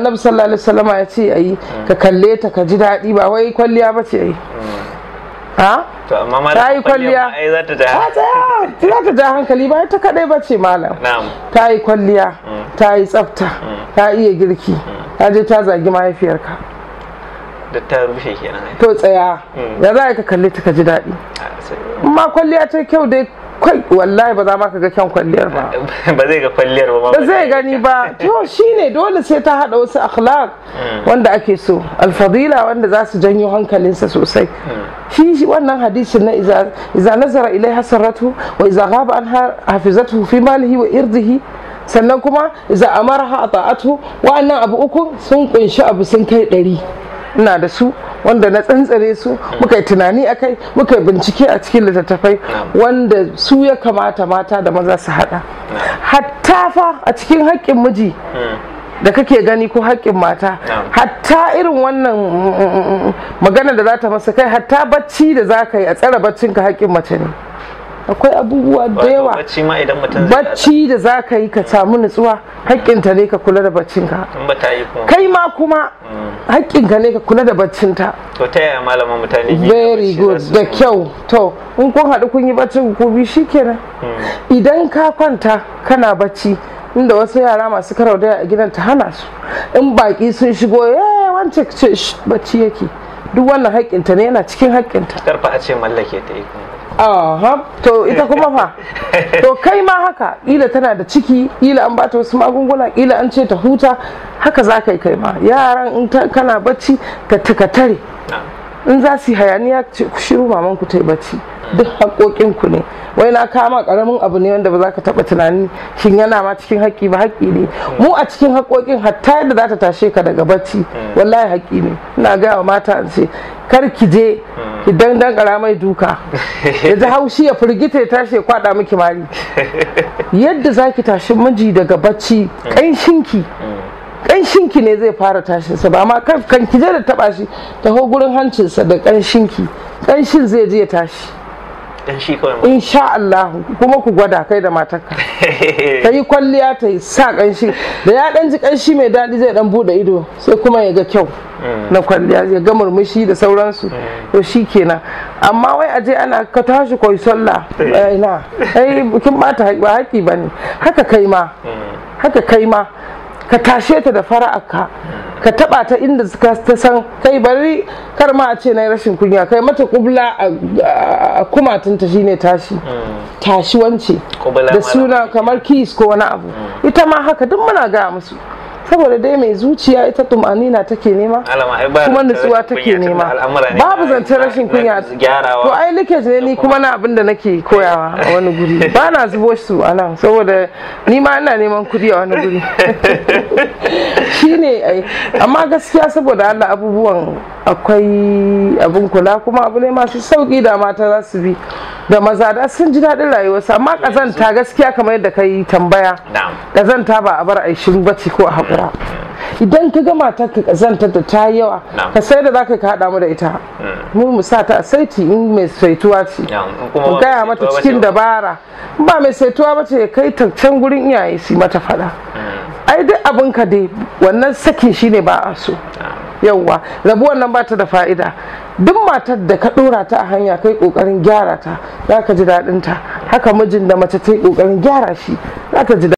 annabi sallallahu alaihi wasallam ya ce ayi ka kalle ta ka ji daɗi ba wai kwalliya ba ce ayi ha to amma ma ta yi kwalliya ai za ta ja ta tsaya za ta ja hankali ba ta kadai ba ce malam na'am ta yi kwalliya ta yi tsafta ta iya girki ta je ta zagi mahaifiyarka da ta rushe kenan ai to tsaya ya za ka kalle ta ka ji daɗi Ah, sai- amma kwalliya ta kyau dai kwai wallahi ba za ma ka ga kyan kwalliyar ba ba zai ga kwalliyar ba ma ba zai gani ba to shine dole sai ta hada wasu akhlaq wanda ake so alfadila wanda za su janyo hankalinsa sosai shi shi wannan hadisin na iza iza nazara ilai hasaratu wa iza ghaba anha hafizatu fi malihi wa irdihi sannan kuma iza amarha ata'atu wa'annan abu uku sun kunshi abu sun kai ɗari ina da su wanda na tsantsare su muka yi tunani a kai muka yi bincike a cikin littattafai wanda su ya kamata mata da maza su hada hatta fa a cikin haƙƙin miji da kake gani ko haƙƙin mata hatta irin wannan mm, mm, mm, magana da za ta masa kai hatta bacci da za ka yi a tsare baccinka haƙƙin mace ne akwai abubuwa da Wato yawa bacci ma idan mutum zai bacci da za ka yi ka samu nutsuwa haƙƙinta ne ka kula da baccinka in ba ta yi kuma kai ma kuma haƙƙinka ne ka kula da baccinta to ta yaya malaman mutane biyu very bacci good za su- da kyau to in kun haɗu kun yi baccin ku bi shikenan idan ka kwanta kana bacci inda wasu yara masu karau da a gidan ta hana su in baki sun shigo eh wance ce "Shh, bacci yake duk wannan haƙƙinta ne yana cikin haƙƙinta karfa a ce mallake ta yi kuma Aha, to ita kuma fa to kai ma haka ila tana da ciki ila an bata wasu magunguna ila an ce ta huta haka za ka yi kai ma yaran in ta- kana bacci ka ka tare na'am in za su yi hayaniya ce ku shiru maman ku ta yi bacci duk haƙoƙin ku ne wai na kama ƙaramin abu ne wanda ba za ka taɓa tunani shin yana ma cikin haƙƙi ba haƙƙi ne mu a cikin haƙoƙin hatta yadda za ta tashe ka daga bacci wallahi haƙƙi ne ina gaya wa mata in ce kar ki je ki dandan mai duka ya ji haushi ya firgita ya tashi ya kwaɗa miki mari yadda za ki tashi miji daga bacci ƙanshinki ƙanshinki ne zai fara tashinsa ba ma kan kan ki je da taɓa shi taho gurin hancinsa da ƙanshinki ƙanshin zai je ya tashi dan shi kawai ma insha Allah kuma ku gwada kai da matarka ta yi kwalliya ta yi sa ƙanshi da ya ɗan ji ƙanshi mai daɗi zai ɗan buɗe ido sai kuma ya ga kyau na kwalliya ya ga murmushi da sauransu to shi kenan amma wai a je ana ka tashi koyi sallah eh, ina ai kin bata haƙi ba haƙi bane haka kai ma haka kai ma ka tashe ta da fara'arka ka taba ta inda suka ta san kai bari kar ma a ce na rashin kunya kai mata kubla a- a kumatunta shine tashi tashi wance Kubla da malam. suna kamar kis ko wani abu ita ma haka duk muna gaya musu saboda dai mai zuciya ita tumanina take nema Alama, ai ba kuma zancen nutsuwa rashin take kunya tunda nema al'amura ne babu na- zancen rashin na- kunya na gyarawa. to ai likage ne ni kuma na abin da nake koyawa a wani guri ba na zubo su a nan saboda ni ma ina neman kuɗi a wani guri shine ai amma gaskiya saboda Allah abubuwan akwai abin kula kuma abu ne masu sauki da mata za su bi da maza da sun ji daɗin rayuwarsu amma ƙazanta gaskiya kamar yadda ka yi tambaya na'am ƙazanta ba a bar aishin bacci ko a haƙura idan ka ga matar ka ƙazanta da ta yi yawa Na'am. ka sai da za ka haɗa mu da ita mu mu sa ta a saiti in mai saituwa ce na'am in kuma mu ba gaya mai mata saituwa ba cikin ce ba. dabara in ba mai saituwa ba ce ya kai ta can gurin iyaye su yi mata faɗa ai duk abin ka dai wannan sakin shine ba a so yauwa rabuwar nan ba ta da fa'ida duk matar da ka ɗora ta a hanya kai ƙoƙarin gyara ta za ka ji daɗin ta haka mijin da mace ta yi ƙoƙarin gyara shi za ka ji